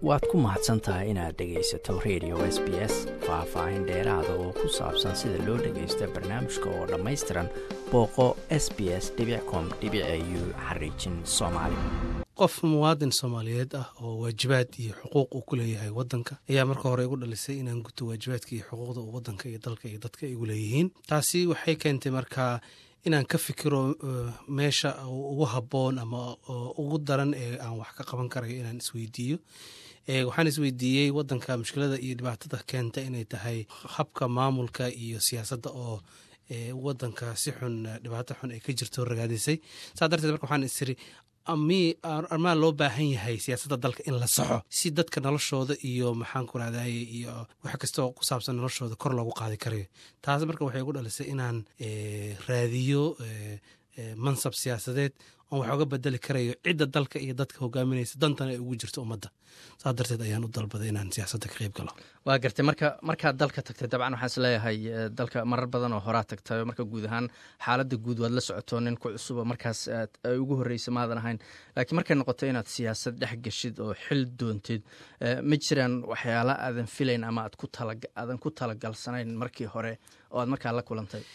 waad ku mahadsan tahay inaad dhegaysato radio s b s faah-faahin dheeraada oo ku saabsan sida loo dhagaysto barnaamijka oo dhammaystiran booqo s b s com u xariijin soomaali qof muwaadin soomaaliyeed ah oo waajibaad iyo xuquuq uu ku leeyahay wadanka ayaa marka hore igu dhalisay inaan guto waajibaadka iyo xuquuqda uu wadanka iyo dalka iyo dadka igu leeyihiin taasi waxay keentay markaa inaan ka fikiro meesha ugu habboon ama ugu daran ee aan wax ka qaban karayo inaan isweydiiyo waxaan isweydiiyey wadanka mushkilada iyo dhibaatada keenta inay tahay habka maamulka iyo siyaasadda oo wadanka si xun dhibaato xun ay ka jirto ragaadisay saa darteed marka waxaan isiri armaa loo baahan yahay siyaasadda dalka in la saxo si dadka noloshooda iyo maxaan ku rahdaye iyo wax kastoo ku saabsan noloshooda kor loogu qaadi karayo taas marka waxay igu dhalisay inaan raadiyo mansab siyaasadeed oon wax oga bedeli karayo cidda dalka iyo dadka hogaaminaysa dantana ay ugu jirto ummadda saas darteed ayaan u dalbaday inaan siyaasadda ka qayb galo waa gartay marka markaad dalka tagtay dabcan waxaan isleeyahay dalka marar badan oo horaa tagtay marka guud ahaan xaaladda guud waad la socoto nin ku cusuba markaas ay ugu horreysa maadan ahayn laakiin markay noqoto inaad siyaasad dhex geshid oo xil doontid ma jiraan waxyaala aadan filayn ama aadan ku talagalsanayn markii hore oo aad markaa la kulantay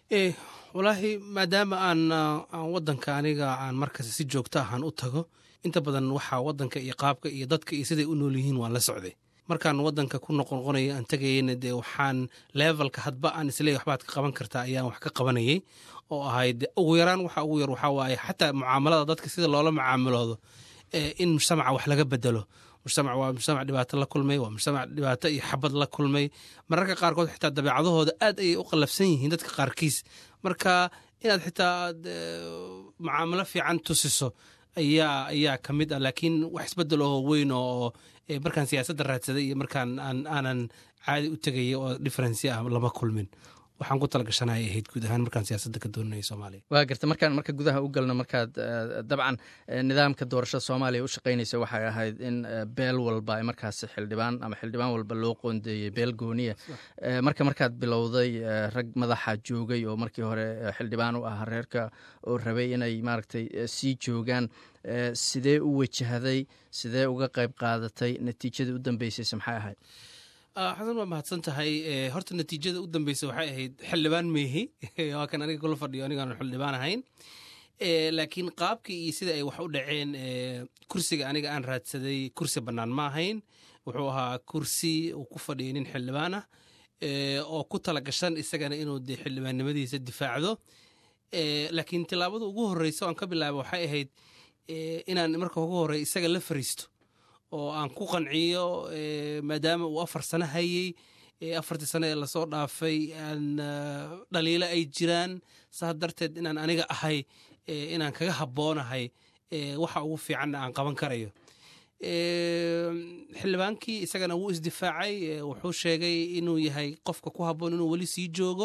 walaahi maadaama aan aan wadanka aniga aan markas si joogto ahaan u tago inta badan waxaa wadanka iyo qaabka iyo dadka iyo siday u nool yihiin waan la socday markaan wadanka ku noqonoqonayo aan tegayeyna dee waxaan levelka hadba aan isleey waxbaad ka qaban kartaa ayaan wax ka qabanayay oo ahayd ugu yaraan waxa ugu yar waxaa waaye xataa mucaamalada dadka sida loola mucaamaloodo in mujtamaca wax laga bedelo mujtamac waa mujtamac dhibaato la kulmay waa mujtamac dhibaato iyo xabad la kulmay mararka qaarkood xitaa dabeecadahooda aad ayay u qallafsan yihiin dadka qaarkiis marka inaad xitaa aad mucaamalo fiican tusiso ayaa ayaa ka mid ah laakiin wax isbedel oo weyn oo markaan siyaasadda raadsaday iyo markaan aanan caadi u tegaya oo differency ah lama kulmin waxaan ku talagashanaya ahayd guud ahaan markaan siyaasadda ka doonanaya soomaaliya waa garta markaan marka gudaha u galno markaad dabcan nidaamka doorashada soomaaliya u shaqaynaysa waxay ahayd in beel walba ay markaasi xildhibaan ama xildhibaan walba loo qoondeeyey beel gooniya marka markaad bilowday rag madaxa joogay oo markii hore xildhibaan u ahaa reerka oo rabay inay maaragtay sii joogaan sidee u wajahday sidee uga qayb qaadatay natiijadii u dambeysayse maxay ahayd xasan waa mahadsan tahay horta natiijada u dambeysa waxay ahayd xildhibaan meehi waa kan aniga kula fadhiyo anigaan xildhibaan ahayn laakiin qaabkii iyo sida ay wax u dhaceen kursiga aniga aan raadsaday kursi bannaan ma ahayn wuxuu ahaa kursi uu ku fadhiyay nin xildhibaan ah oo ku tala gashan isagana inuu de xildhibaannimadiisa difaacdo laakiin tilaabada ugu horreysa aan ka bilaaba waxay ahayd inaan marka ugu horey isaga la fariisto oo aan ku qanciyo maadaama uu afar sano hayey afartii sano ee lasoo dhaafay aan dhaliilo ay jiraan saas darteed inaan aniga ahay inaan kaga habboonahay waxa ugu fiicanna aan qaban karayo xildhibaankii isagana wuu isdifaacay wuxuu sheegay inuu yahay qofka ku habboon inuu weli sii joogo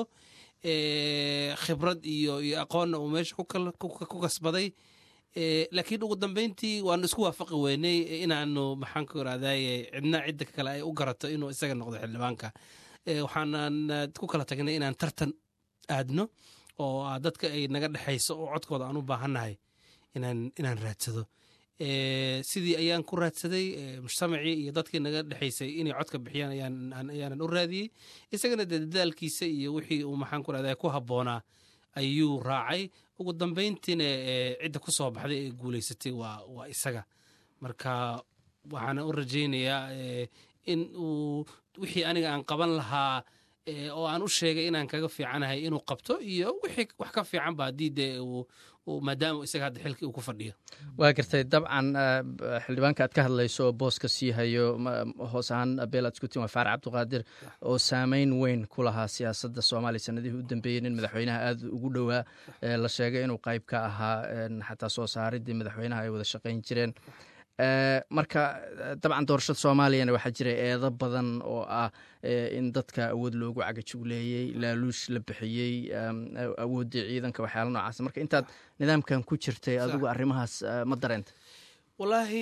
khibrad iyo iyo aqoonna uu meesha ku kasbaday laakiin ugu dambeyntii waanu isku waafaqi weynay inaanu maxaan ku irahdaye cidna cidda kale ay u garato inuu isaga noqdo xildhibaanka waxaanan ku kala tagnay inaan tartan aadno oo dadka ay naga dhexayso oo codkooda aan u baahannahay inaan raadsado sidii ayaan ku raadsaday mujtamacii iyo dadkii naga dhexaysay inay codka bixiyaan ayaanan u raadiyey isagana dee dadaalkiisa iyo wixii uu maxaan ku irahdaye ku habboonaa ayuu raacay ugu dambeyntiina cidda ku soo baxday ee guulaysatay waa isaga marka waxaana u rajaynayaa in uu wixii aniga aan qaban lahaa oo aan u sheegay inaan kaga fiicanahay inuu qabto iyo wixii wax ka fiican ba haddii dee maadaama isaga hadda xilkii uu ku fadhiyo waa gartay dabcan xildhibaanka aad ka hadlayso oo booska sii hayo hoos ahaan beel aad iskutiin waa faarac cabdiqaadir oo saameyn weyn ku lahaa siyaasadda soomaaliya sanadihii u dambeeyey nin madaxweynaha aada ugu dhowaa la sheegay inuu qayb ka ahaa xataa soo saaridii madaxweynaha ay wada shaqayn jireen marka dabcan doorashada soomaaliyana waxaa jira eedo badan oo ah in dadka awood loogu cagajugleeyey laaluush la bixiyey awooddii ciidanka waxyaala noocaas marka intaad nidaamkan ku jirtay adigu arrimahaas ma dareenta wallaahi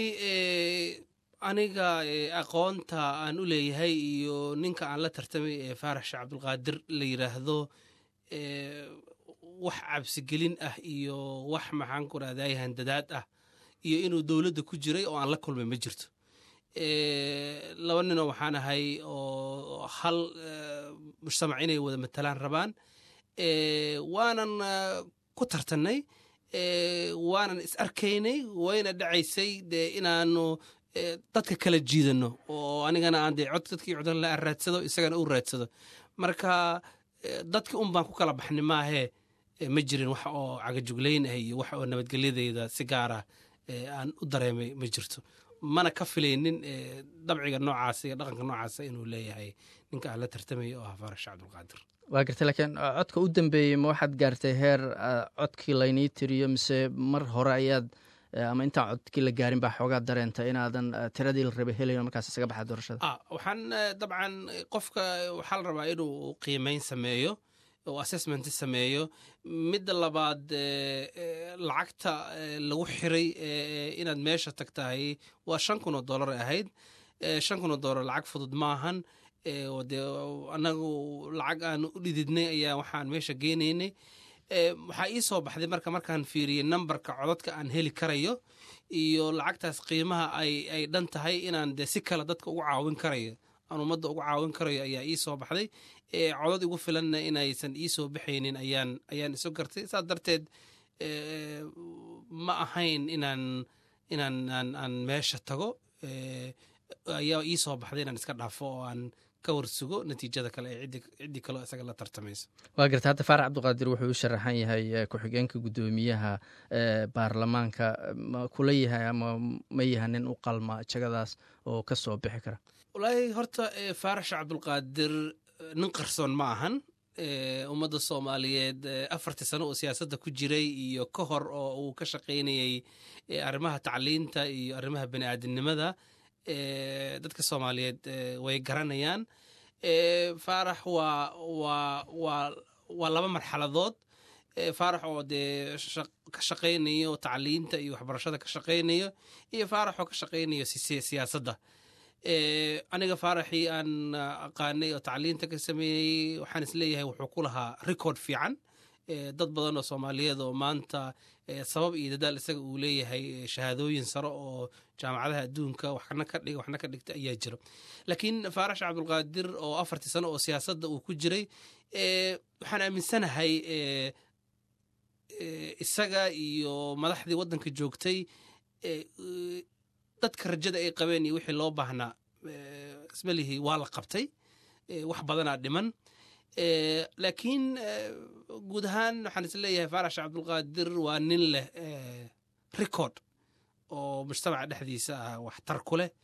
aniga aqoonta aan u leeyahay iyo ninka aan la tartamay ee faarax sheekh cabdulqaadir la yidhaahdo wax cabsigelin ah iyo wax maxaan ku rahday handadaad ah iyo inuu dowladda ku jiray oo aan la kulmay ma jirto laba ninoo waxaan ahay oo hal mujtamac inay wada matalaan rabaan waanan ku tartannay waanan is arkaynay wayna dhacaysay dee inaanu dadka kala jiidano oo anigana aan dee cod dadkii codon la raadsado isagana u raadsado marka dadki un baan ku kala baxnay maahee ma jirin wax oo cagajuglayn ah iyo wax oo nabadgelyadeyda si gaara aan u dareemay ma jirto mana ka filaynin dabciga noocaasa iyo dhaqanka noocaasa inuu leeyahay ninka aan la tartamaya oo ah faarash cabdulqaadir waa gartay laakiin codka u dambeeyey ma waxaad gaartay heer codkii laynii tiriyo mise mar hore ayaad ama intaan codkii la gaarin baa xoogaa dareenta inaadan tiradii la rabay helayn markaas isaga baxa doorashada waxaan dabcan qofka waxaa la rabaa inuu qiimeyn sameeyo oo assessment sameeyo midda labaad lacagta lagu xiray inaad meesha tagtahay waa shan kun oo dollar ahayd shan kun oo dollar lacag fudud maahan de anagu lacag aan u dhididnay ayaa waxaan meesha geenaynay waxaa ii soo baxday marka markaan fiiriyey nambarka codadka aan heli karayo iyo lacagtaas qiimaha ay dhan tahay inaan de si kale dadka ugu caawin karayo aan ummadda ugu caawin karayo ayaa ii soo baxday codad igu filanna inaysan ii soo baxaynin ayaan ayaan isu gartay saas darteed ma ahayn inaan inaan aan meesha tago ayaa ii soo baxday inaan iska dhaafo oo aan ka warsugo natiijada kale ee ciddii kaleo isaga la tartamayso waa garta hadda faarax cabdiqaadir wuxuu u sharaxan yahay ku-xigeenka guddoomiyaha baarlamaanka ma kula yahay ama ma yaha nin u qalma jagadaas oo ka soo bixi kara walaahi horta faarax cabdulqaadir nin qarsoon ma ahan ummadda soomaaliyeed afartii sano oo siyaasadda ku jiray iyo ka hor oo uu ka shaqaynayey arrimaha tacliinta iyo arrimaha bani aadamnimada dadka soomaaliyeed way garanayaan faarax waa waa waa waa laba marxaladood faarax oo dee ka shaqaynayo tacliinta iyo waxbarashada ka shaqaynayo iyo faarax oo ka shaqaynayo siyaasadda aniga faaraxii aan aqaanay oo tacliinta ka sameeyey waxaan isleeyahay wuxuu ku lahaa record fiican dad badan oo soomaaliyeed oo maanta sabab iyo dadaal isaga uu leeyahay shahaadooyin sare oo jaamacadaha adduunka waxna ka dhiga waxna ka dhigta ayaa jiro laakiin faarax cabdulqaadir oo afartii sano oo siyaasadda uu ku jiray waxaan aaminsanahay isaga iyo madaxdii waddanka joogtay dadka rajada ay qabeen iyo wixii loo baahnaa ismalihi waa la qabtay wax badanaa dhiman laakiin guud ahaan waxaan is leeyahay faarax cabdulqaadir waa nin leh record oo mujtamaca dhexdiisa ah waxtar ku leh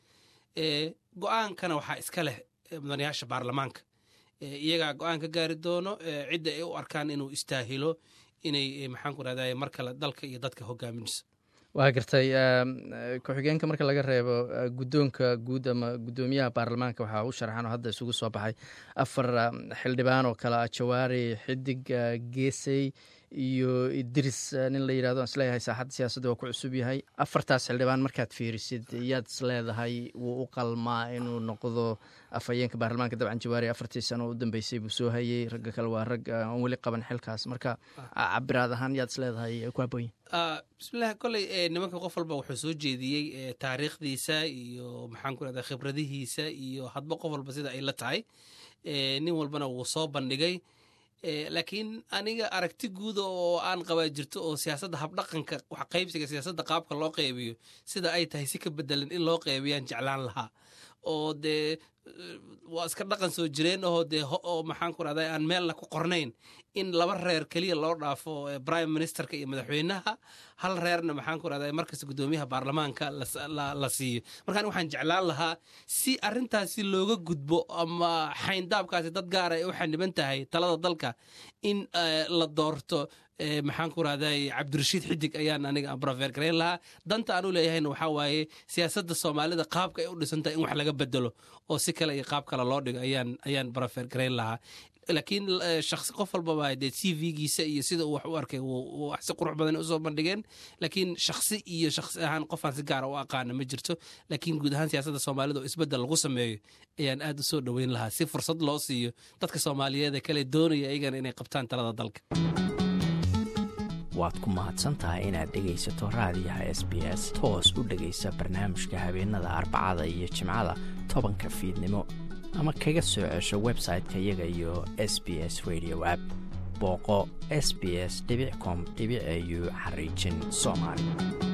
go-aankana waxaa iska leh mudanayaasha baarlamaanka iyagaa go-aan ka gaari doono cidda ay u arkaan inuu istaahilo inay maxaanku rahday mar kale dalka iyo dadka hogaaminayso waa gartay ku-xigeenka marka laga reebo guddoonka guud ama guddoomiyaha baarlamaanka waxaa u sharaxan oo hadda isugu soo baxay afar xildhibaan oo kale ah jawaari xidig geesey iyo idris nin la yirahdo aan isleeyahay saaxadda siyaasadda waa ku cusub yahay afartaas xildhibaan markaad fiirisid yaad isleedahay wuu u qalmaa inuu noqdo afhayeenka baarlamaanka dabcan jawaari afartii sano u dambeysay buu soo hayey ragga kale waa rag aan weli qaban xilkaas marka cabiraad ahaan yaad isleedahay ku habooyin bismillahi koley nimanka qof walba wuxuu soo jeediyey taariikhdiisa iyo maxaan ku rahda khibradihiisa iyo hadba qof walba sida ay la tahay nin walbana wuu soo bandhigay laakiin aniga aragti guuda oo aan qabaa jirto oo siyaasadda habdhaqanka wax qaybsiga siyaasadda qaabka loo qaybiyo sida ay tahay si ka bedelan in loo qaybiyaan jeclaan lahaa oo dee waa iska dhaqan soo jireen oo dee oo maxaan ku rahday aan meelna ku qornayn in laba reer keliya loo dhaafo prime ministerka iyo madaxweynaha hal reerna maxaan ku rahday markasta guddoomiyaha baarlamaanka la siiyo marka aniga waxaan jeclaan lahaa si arrintaasi looga gudbo ama xayndaabkaasi dad gaara ay u xaniban tahay talada dalka in la doorto maxaan ku rahday cabdirashiid xidig ayaan aniga brofeer garayn lahaa danta aan u leeyahayna waxaa waaye siyaasadda soomaalida qaabka ay u dhisantahay in wax laga bedelo oo si kale iyo qaab kale loo dhigo ayaan ayaan brofeer garayn lahaa laakiin shaksi qof walbaba dee c v-giisa iyo sida uu wax u arkay wax si qurux badan usoo bandhigeen laakiin shaksi iyo shaksi ahaan qofaan si gaara u aqaana ma jirto laakiin guud ahaan siyaasadda soomaalida oo isbeddel lagu sameeyo ayaan aad u soo dhoweyn lahaa si fursad loo siiyo dadka soomaaliyeed ee kale doonaya iyagana inay qabtaan talada dalka waad ku mahadsan tahay inaad dhegaysato raadiyaha s b s toos u dhegaysa barnaamijka habeenada arbacada iyo jimcada tobanka fiidnimo ama kaga soo cesho website-ka iyaga iyo s b s radio app booqo s b s com au xariijin soomaali